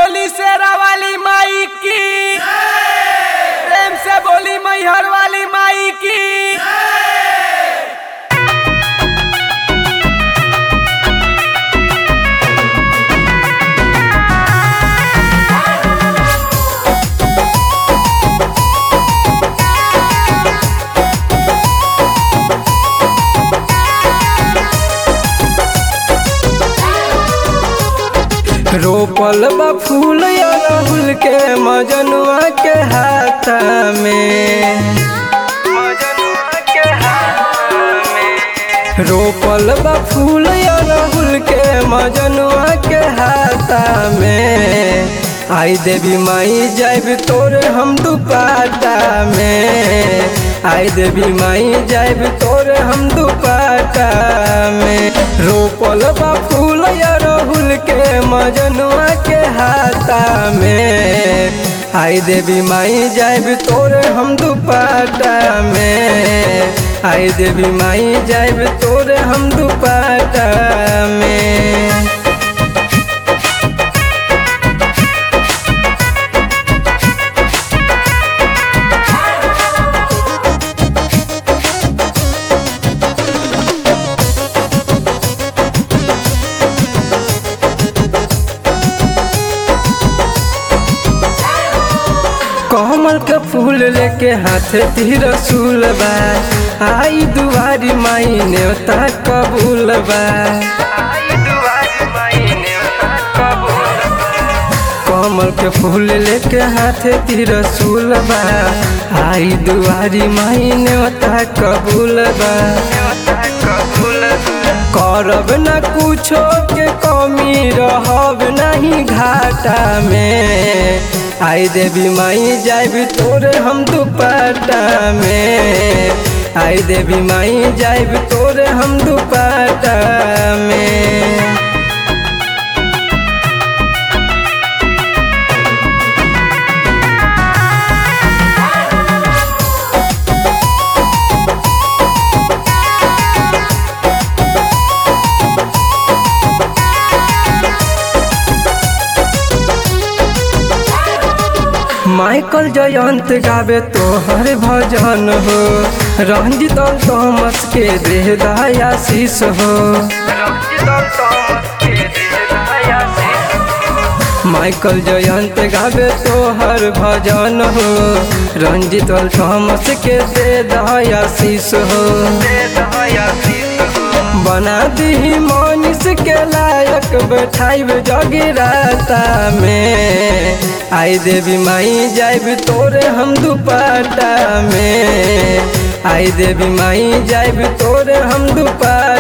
बोली शेरा वाली माई की प्रेम से बोली मैहर वाली माई की रोपल बा फूल अड़हुल के मजनुआ के हाथ में मजनुआ के हाथ में रोपल बा फूल अड़हुल के मजनुआ के हाथ में आई देवी माई जाइब तोरे हम दुपाटा में आई देवी माई जाइब तोरे हम दुपाटा में रोपल बा फूल अड़हुल के मजनुआ के हाथा में आई देवी माई जाइब तोरे हम दुपाटा में आई देवी माई जाइब तोरे हम दुपाटा में कमल के फूल लेके हाथे तीर रसूल बा आई दुआरी माई नेवता कबूल बा आई दुआरी माई नेवता कबूल बा कमल के फूल लेके हाथे तीर रसूल बा आई दुआरी माई नेवता कबूल बा नेवता कबूल बा करब न कुछो के कमी रहब नहीं घाटा में आई देवी माई जाइब तोरे हम दुपट्टा में आई देवी माई जाइब तोरे हम दुपट्टा में माइकल जयंत गावे तोहर भजन हो रंजित और थॉमस के देह दयाशीष हो माइकल जयंत गावे तोहर भजन हो रंजित और थॉमस के दे दयाशीष हो बना दी मनीष के लायक बैठाइब जगराता में आई देवी माई जाइब तोरे हम दुपट्टा में आई देवी माई जाइब तोरे हम दुपट्टा